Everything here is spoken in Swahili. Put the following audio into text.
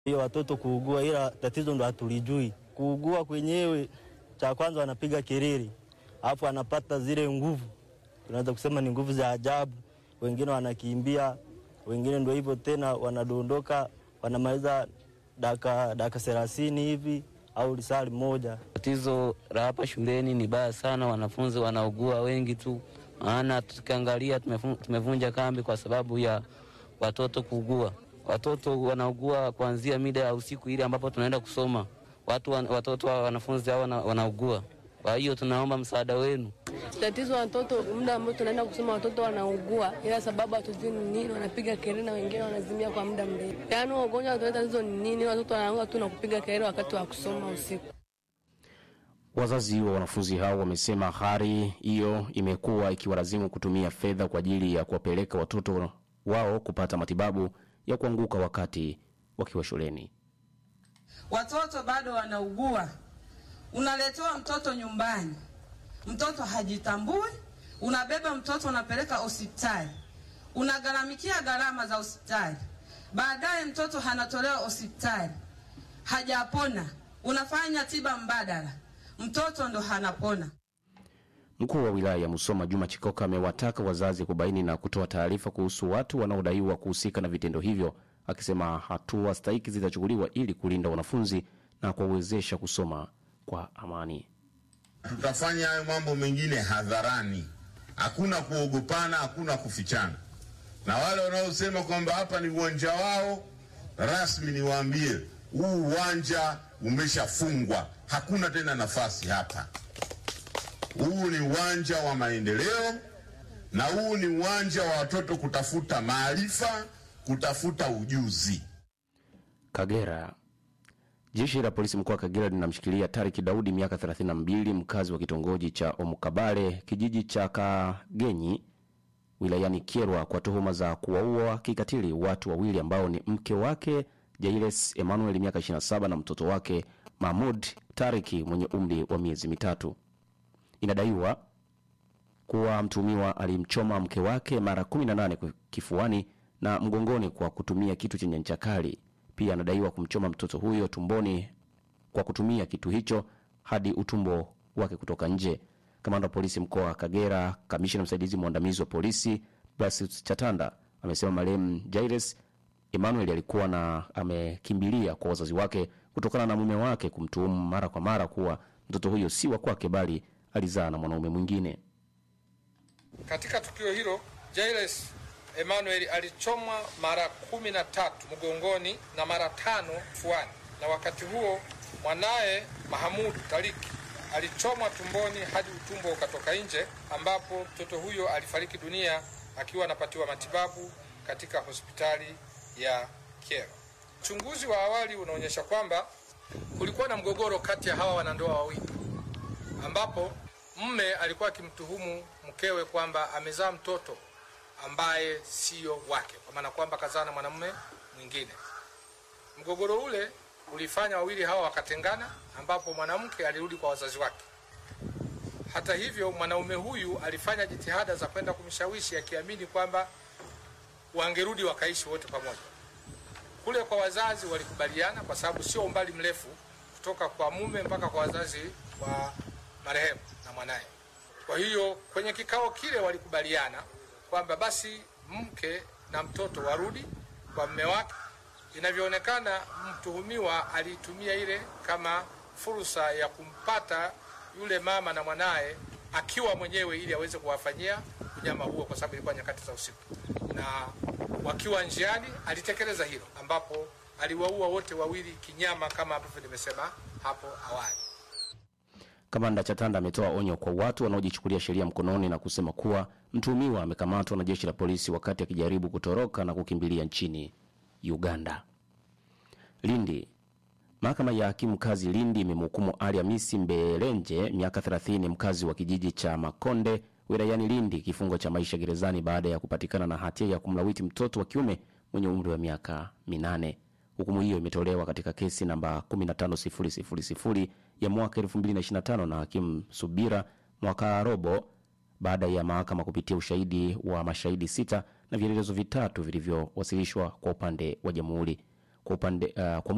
hiyo watoto kuugua, ila tatizo ndo hatulijui. Kuugua kwenyewe, cha kwanza wanapiga kelele, alafu anapata zile nguvu, tunaweza kusema ni nguvu za ajabu. Wengine wanakimbia, wengine ndo hivyo tena, wanadondoka, wanamaliza dakika dakika thelathini hivi au lisali moja. Tatizo la hapa shuleni ni baya sana, wanafunzi wanaugua wengi tu, maana tukiangalia tumevunja kambi kwa sababu ya watoto kuugua. Watoto wanaugua kuanzia mida ya usiku ile ambapo tunaenda kusoma, watu watoto wa wanafunzi hao wanaugua. Kwa hiyo tunaomba msaada wenu. Tatizo watoto, muda ambao tunaenda kusoma watoto wanaugua, ila sababu hatujui ni nini, wanapiga kelele na wengine wanazimia kwa muda mrefu. Yaani ugonjwa wa tatizo ni nini? Watoto wanaanza tu na kupiga kelele wakati wa kusoma usiku. Wazazi wa wanafunzi hao wamesema hali hiyo imekuwa ikiwalazimu kutumia fedha kwa ajili ya kuwapeleka watoto wao kupata matibabu ya kuanguka wakati wakiwa shuleni. Watoto bado wanaugua, unaletewa mtoto nyumbani, mtoto hajitambui, unabeba mtoto unapeleka hospitali, unagharamikia gharama za hospitali, baadaye mtoto anatolewa hospitali, hajapona, unafanya tiba mbadala, mtoto ndo hanapona. Mkuu wa wilaya ya Musoma Juma Chikoka amewataka wazazi kubaini na kutoa taarifa kuhusu watu wanaodaiwa kuhusika na vitendo hivyo, akisema hatua stahiki zitachukuliwa ili kulinda wanafunzi na kuwawezesha kusoma kwa amani. Tutafanya hayo mambo mengine hadharani, hakuna kuogopana, hakuna kufichana. Na wale wanaosema kwamba hapa ni uwanja wao rasmi, niwaambie huu uwanja umeshafungwa, hakuna tena nafasi hapa. Huu ni uwanja wa maendeleo na huu ni uwanja wa watoto kutafuta maarifa, kutafuta ujuzi. Kagera. Jeshi la polisi mkoa wa Kagera linamshikilia Tariki Daudi miaka 32 mkazi wa kitongoji cha Omukabale kijiji cha Kagenyi wilayani Kyerwa kwa tuhuma za kuwaua kikatili watu wawili ambao ni mke wake Jailes Emmanuel miaka 27 na mtoto wake Mahmud Tariki mwenye umri wa miezi mitatu. Inadaiwa kuwa mtuhumiwa alimchoma mke wake mara 18 kifuani na mgongoni kwa kutumia kitu chenye ncha kali. Pia anadaiwa kumchoma mtoto huyo tumboni kwa kutumia kitu hicho hadi utumbo wake kutoka nje. Kamanda wa polisi mkoa wa Kagera, kamishina msaidizi mwandamizi wa polisi Blasius Chatanda amesema marehemu Jairus Emmanuel alikuwa na amekimbilia kwa wazazi wake kutokana na mume wake kumtuhumu mara kwa mara kuwa mtoto huyo si wa kwake bali alizaa na mwanaume mwingine. Katika tukio hilo Jairus Emmanuel alichomwa mara kumi na tatu mgongoni na mara tano fuani, na wakati huo mwanaye Mahamud Tariki alichomwa tumboni hadi utumbo ukatoka nje, ambapo mtoto huyo alifariki dunia akiwa anapatiwa matibabu katika hospitali ya Kyerwa. Uchunguzi wa awali unaonyesha kwamba kulikuwa na mgogoro kati ya hawa wanandoa wawili, ambapo mme alikuwa akimtuhumu mkewe kwamba amezaa mtoto ambaye siyo wake, kwa maana kwamba kazaa na mwanamume mwingine. Mgogoro ule ulifanya wawili hawa wakatengana, ambapo mwanamke alirudi kwa wazazi wake. Hata hivyo, mwanaume huyu alifanya jitihada za kwenda kumshawishi akiamini kwamba wangerudi wakaishi wote pamoja. Kule kwa wazazi walikubaliana, kwa sababu sio umbali mrefu kutoka kwa mume mpaka kwa wazazi wa marehemu na mwanaye. Kwa hiyo kwenye kikao kile walikubaliana kwamba basi mke na mtoto warudi kwa mme wake. Inavyoonekana, mtuhumiwa aliitumia ile kama fursa ya kumpata yule mama na mwanaye akiwa mwenyewe, ili aweze kuwafanyia unyama huo, kwa sababu ilikuwa nyakati za usiku, na wakiwa njiani alitekeleza hilo, ambapo aliwaua wote wawili kinyama, kama ambavyo nimesema hapo awali. Kamanda Chatanda ametoa onyo kwa watu wanaojichukulia sheria mkononi na kusema kuwa mtuhumiwa amekamatwa na jeshi la polisi wakati akijaribu kutoroka na kukimbilia nchini Uganda. Lindi. Mahakama ya hakimu kazi Lindi imemhukumu Ali Hamisi Mbelenje miaka 30 mkazi wa kijiji cha Makonde wilayani Lindi kifungo cha maisha gerezani baada ya kupatikana na hatia ya kumlawiti mtoto wa kiume mwenye umri wa miaka minane. Hukumu hiyo imetolewa katika kesi namba 15000 ya mwaka 2025 na hakimu Subira mwaka robo baada ya mahakama kupitia ushahidi wa mashahidi sita na vielelezo vitatu vilivyowasilishwa kwa upande wa jamhuri. Kwa upande uh, kwa